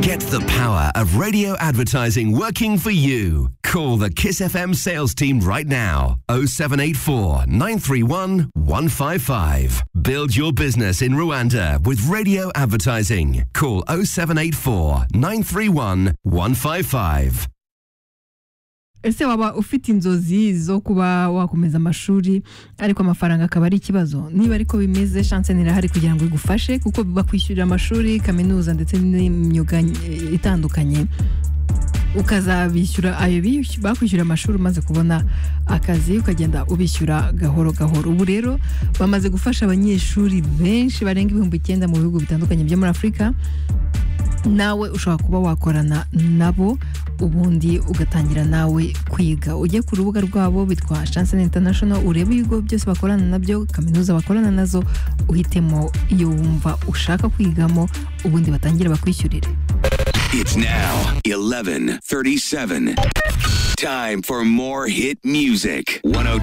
Get the power of radio advertising working for you. Call the Kiss FM sales team right now. 0784 931 155. Build your business in Rwanda with radio advertising. Call 0784 931 155. ese waba ufite inzozi zo kuba wakomeza amashuri ariko amafaranga akaba ari ikibazo niba ariko bimeze shanse nirahari kugira ngo igufashe kuko bakwishyurira amashuri kaminuza ndetse n'imyuga eh, itandukanye ukazabishyura ayo biyush- bakwishyura amashuri umaze kubona akazi ukagenda ubishyura gahoro gahoro ubu rero bamaze gufasha abanyeshuri benshi barenga ibihumbi icyenda mu bihugu bitandukanye byo muri afurika nawe ushobora kuba wakorana nabo ubundi ugatangira nawe kwiga ujye ku rubuga rwabo bitwa chancen international urebe ibigo byose bakorana nabyo kaminuza bakorana nazo uhitemo iyo wumva ushaka kwigamo ubundi batangire bakwishyurire It's now 11:37. Time for more hit music. 102